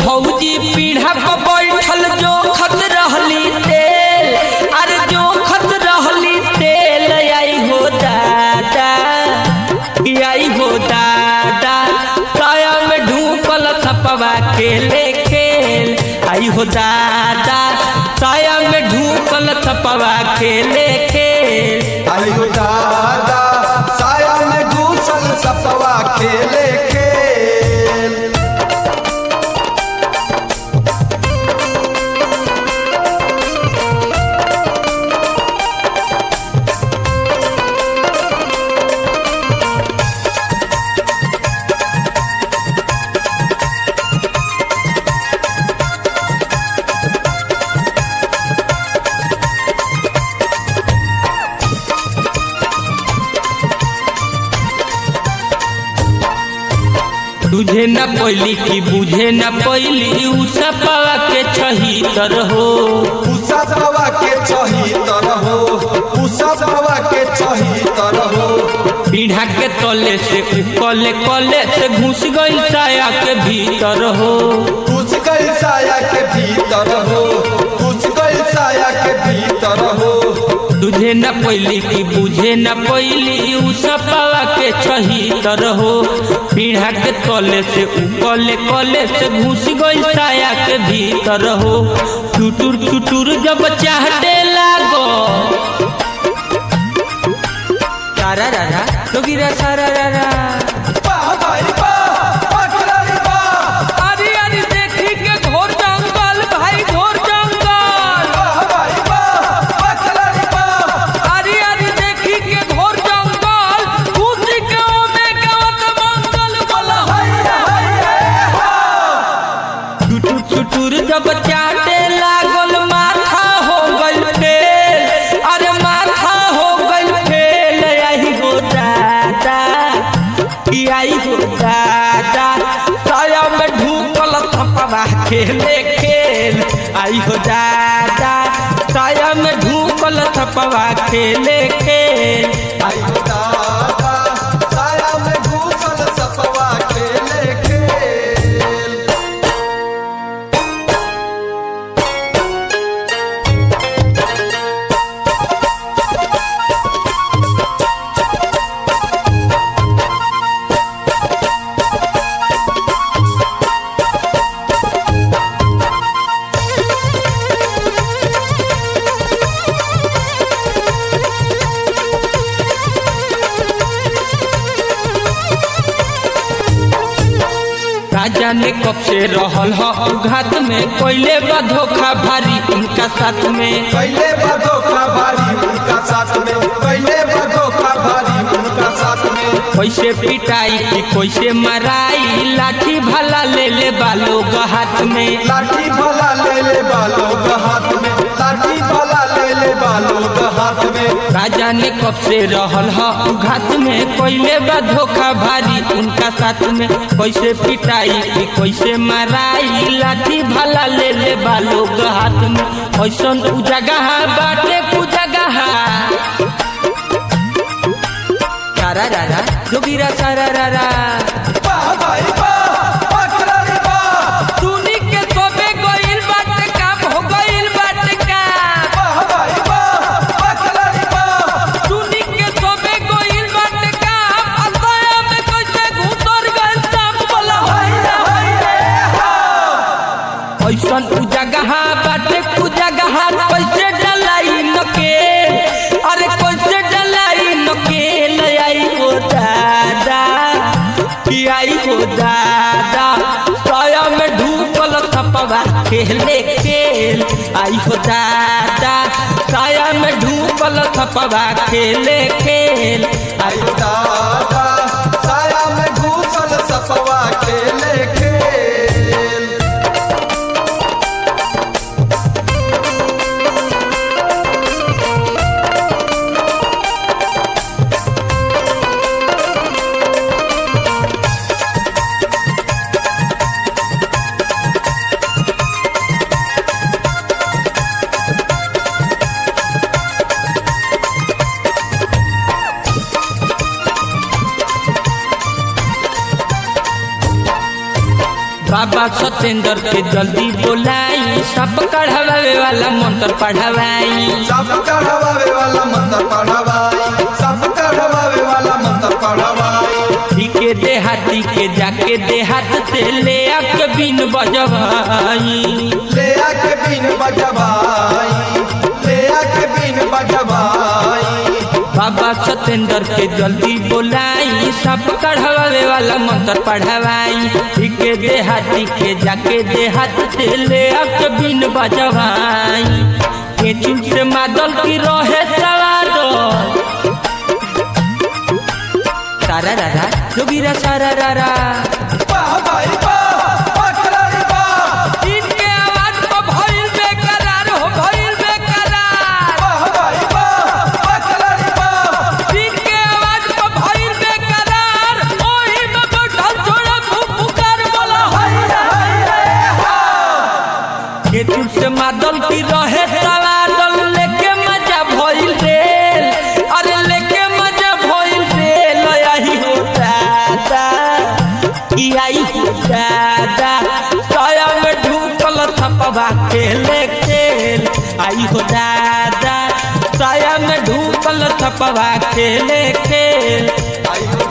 भौजी पीढ़ा पर बैठल जो खत रहली तेल अरे जो खत रहली तेल आई हो दादा कि आई हो दादा साया में ढूकल थपवा के ले खेल आई हो दादा साया में ढूकल थपवा के ले खेल आयु दादा साया में घूसल सपवा खेले खेल तुझे न पैली की बुझे न पैली उ सपवा के छही तर हो उषा पवा के चही तरहो उषा पवा के चही तरहो पीढ़ा के तले से कले कले से घुस गई साया के भीतर हो घुस गई साया के भीतर हो घुस गई साया के भीतर हो तुझे न पैली की बुझे न पैली उ सपवा के छही तर हो पीढ़ा के तले से कले कले से घुस गई साया के भीतर हो चुटुर चुटुर जब चाहते लागो सारा रारा जोगिरा सारा रारा वाह भाई वाह वाह खिलाड़ी वाह अरे अरे देखी के घोर जंगल भाई घोर जंगल वाह भाई वाह वाह खिलाड़ी वाह अरे अरे देखी के घोर जंगल खुशी के ओमे गावत मंगल बोला टुटुर टुटुर जब चाटे लागल माथा हो गइल फेल अरे माथा हो गइल फेल आई हो दादा ई आई हो दादा साया में ढूकल थपवा खेले खेल आई हो दादा साया में ढूकल थपवा खेले खेल आयु दादा साया में घूसल सपवा खेले खेल राजा ने कब से रहल ह घात में कोयले बा धोखा भारी उनका साथ में पहले बधोखा भारी उनका साथ में पहले बधोखा भारी उनका साथ में कैसे पिटाई की कैसे मराई लाठी भला ले ले बालो हाथ में लाठी भला ले ले बालों का हाथ में लाठी भला ले ले बालों का हाथ में राजा ने कब से रहल ह घात में कोयले बा धोखा भारी उनका साथ में कैसे पिटाई की कैसे मराई लाठी भला ले ले बालो हाथ में ऐसन उ जगह बाटे कु जगह सारा रारा जोगिरा सारा रारा वाह भाई वाह वाह खिलाड़ी वाह सुनी के तोबे गइल बाटे काम हो गइल बाटे काम वाह भाई वाह वाह खिलाड़ी वाह सुनी के तोबे गइल बाटे काम अतया में कैसे घुतर गइल सब बोला ऐसन उ जगह बाटे कु जगह कैसे डलाई न के अरे कैसे डलाई न के ले आई हो दादा कि आई हो दादा साया में ढूकल थपवा खेले खेल आई हो दादा साया में ढूकल थपवा खेले खेल आई आयु दादा साया में घूसल सपवा खेले खेल बाबा सत्येंद्र के जल्दी बोलाई सब कढ़ावे वाला मंत्र पढ़ावाई सब कढ़वावे वाला मंत्र पढ़वाई सब कढ़वावे वाला मंत्र पढ़वाई के देहाती के जाके देहात से ले आके बिन बजवाई ले आके बिन बजवाई ले आके बिन बजवाई बाबा सत्येंद्र के जल्दी बोलाई सब कढ़ावे वाला मंत्र पढ़ावाई के देहाती के जाके देहात से ले आके बिन बजवाई के चुन से मादल की रहे सवादल सारा रारा जोगिरा सारा रारा वाह भाई वाह वाह खिलाड़ी वाह इनके आवाज पर भइल बेकरार हो भइल बेकरार वाह भाई वाह वाह खिलाड़ी वाह इनके आवाज पर भइल बेकरार ओही में बैठल छोड़ा खूब पुकार बोला के तुझ से मादल की रहे सवादल लेके मजा भइल रे अरे लेके मजा भइल रे लयाही हो दादा ई आई हो दादा साया में ढूकल थपवा खेले खेल आई हो दादा साया में ढूकल थपवा खेले खेल आई हो